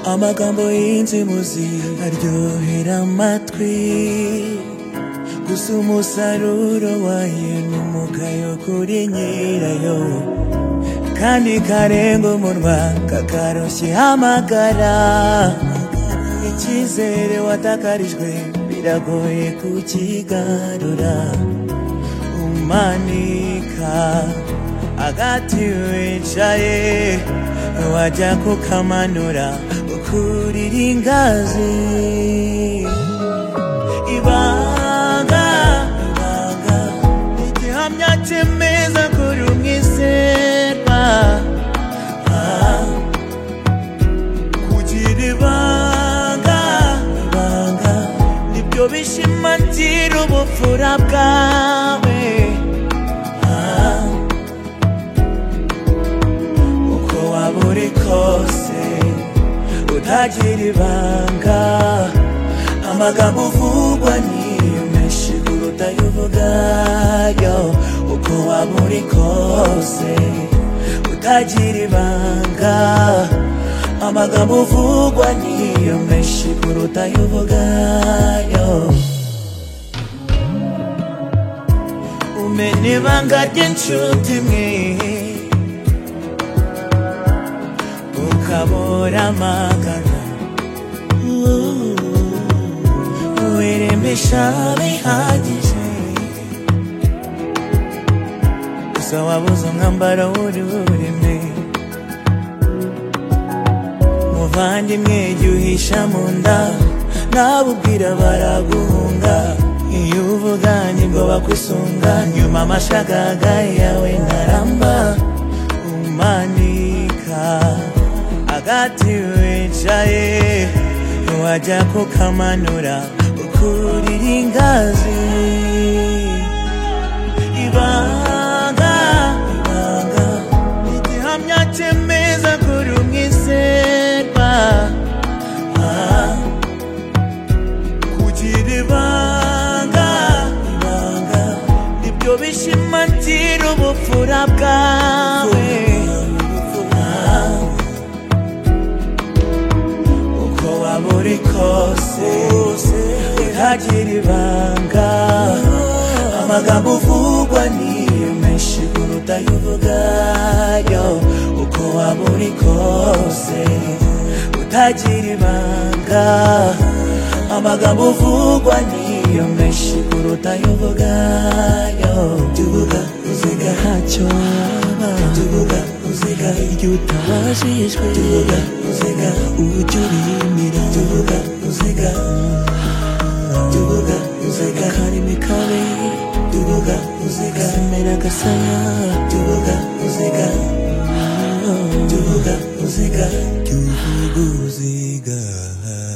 amagambo y'inzimuzi aryohera amatwi gusa umusaruro wayo ni umugayo kuri nyirayo kandi karenga umunwa kakaroshye hamagara icyizere watakarijwe biragoye kukigarura umanika agati wicaye wajya kukamanura ukurira ingazi ibanga ibanga igihamya cyemeza kuri umwiserwa Ah, kugira ibanga ibanga nibyo bishimangira ubupfura bwawe Ah, uko waba uri kose utagira ibanga amagambo uvugwa niyo menshi kuruta ayo uvugayo uko waba uri kose utagira ibanga amagambo uvugwa niyo menshi kuruta ayo uvugayo umenya ibanga ry'inshuti mwe ukabura amagana wiremesha bihagije gusa wabuze umwambaro w'ururimi muvandimwe jya uhisha mu nda nabubwira baraguhunga iyo uvuga nibwo bakwisunga nyuma amashagaga yawe ntaramba umanika agati wicaye wajya kukamanura ukurira ingazi ibanga ibanga igihamya cyemeza kuri umwiserwa Ah, kugira ibanga ibanga nibyo bishimangira ubupfura bwawe Ah, uko waba uri kose utagira ibanga amagambo uvugwa niyo menshi kuruta ayo uvugayo uko waba uri kose utagira ibanga amagambo uvugwa niyo menshi kuruta ayo uvugayo tuvuga uziga ntacyo waba tuvuga uziga igihe utabashishwe tuvuga uziga uburyo urimira tuvuga uziga tuvuga uziga akarimi kabi tuvuga uziga semera gasaya tuvuga uziga tuvuga uziga tuvuga uziga